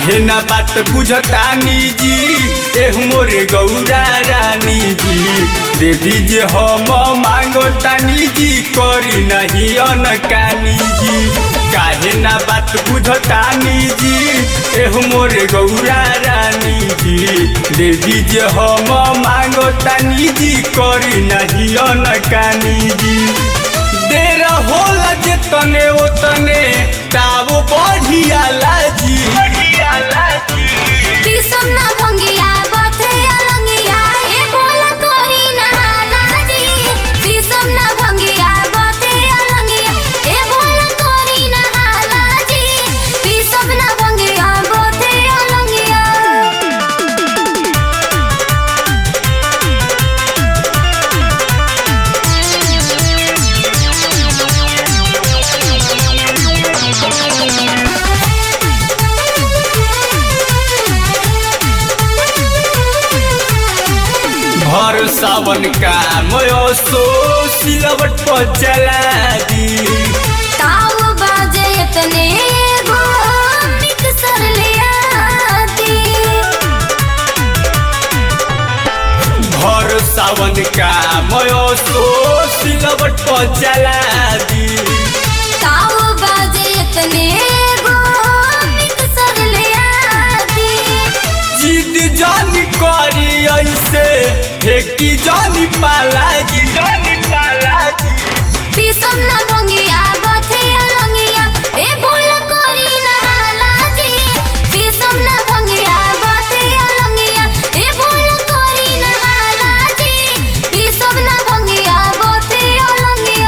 काहे ना बात बुझतानी जी एह मोरे गौरा रानी जी दे दीजिए हम मांगो तानी जी करी नहीं अनकानी जी काहे ना बात बुझतानी जी एह मोरे गौरा रानी जी दे दीजिए हम मांगो तानी जी करी नहीं अनकानी जी देर होला जे तने ओ तने तावो बढ़िया लाजी बढ़िया लाजी किसम ना भंगिया बथे अलंगिया ए बोला कोरी ना लाजी किसम ना भंगिया बथे अलंगिया ए बोला कोरी ना लाजी किसम ना भंगिया बथे अलंगिया भर सावन का मयो सो सिलवट पर चला दी ताऊ बाजे इतने गो मिक्सर ले आती भर सावन का मयो सो सिलवट पर चला दी ताऊ बाजे इतने गो मिक्सर ले आती जिद जानी करी ऐसे फेंकी जानी पाला जी जानी पाला जी पिसम ना भंगिया बथे अलंगिया ए बोल कोरी ना लाजी पिसम ना भंगिया बथे अलंगिया ए बोल कोरी ना लाजी पिसम ना भंगिया बथे अलंगिया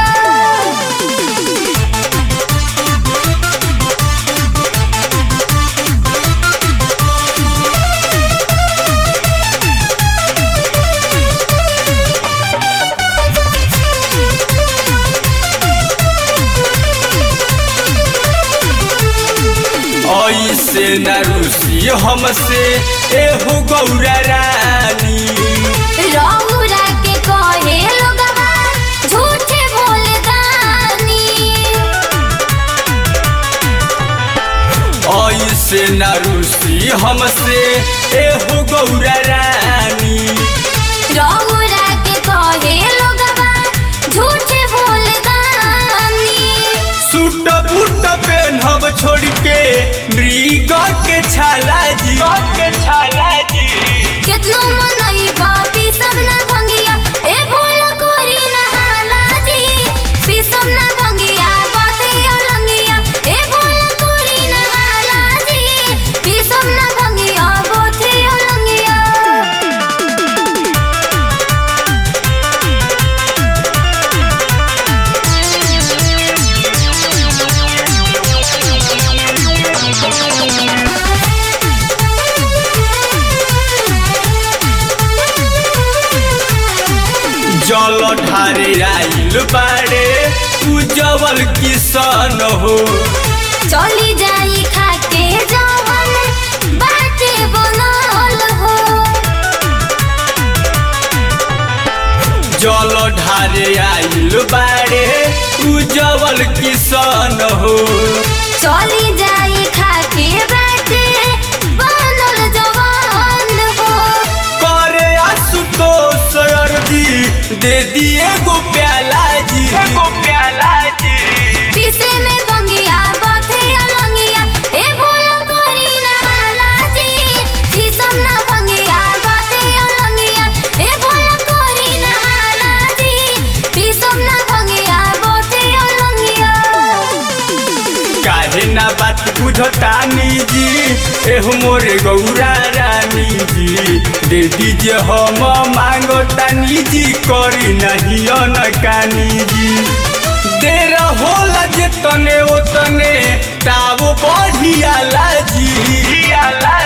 ऐसे न रुसी हमसे एहो गौरा रानी रौरा के कहे लोगवा झूठे बोले दानी ऐसे न रुसी हमसे एहो गौरा रानी रौरा के कहे लोगवा झूठे बोले दानी सूट बूट पेनहब छोड़ के मृग के छाला जी के छाला जी कितनो मनई बापी सब ना भंगिया ए भोला कोरी ना हालाजी पी सब ना भंगिया बाते अलंगिया ए भोला कोरी ना हालाजी पी सब ना भंगिया बाते अलंगिया जल ढारे आइल बाड़े उजवल किसन हो चली जाई खाके जवन बाटे बनल हो जल ढारे आइल बाड़े उजवल किसन हो चली जाई खाके बाटे बनल जवन हो करे आशुतोष अर्जी दे दिए गो प्याला जी गो प्याला जी पीसे में बंगिया बाथे अलंगिया ए भोला कोरी ना लाजी पीसम ना बंगिया बाथे अलंगिया ए भोला कोरी ना लाजी पीसम ना बंगिया बाथे अलंगिया काहे ना बात बुझतानी जी एह मोरे गौरा रानी जी दे दीजिए हम मांगो तानी जी करी नहीं अनकानी जी देर होला जे तने ओ तने तावो बढ़िया लाजी लाजी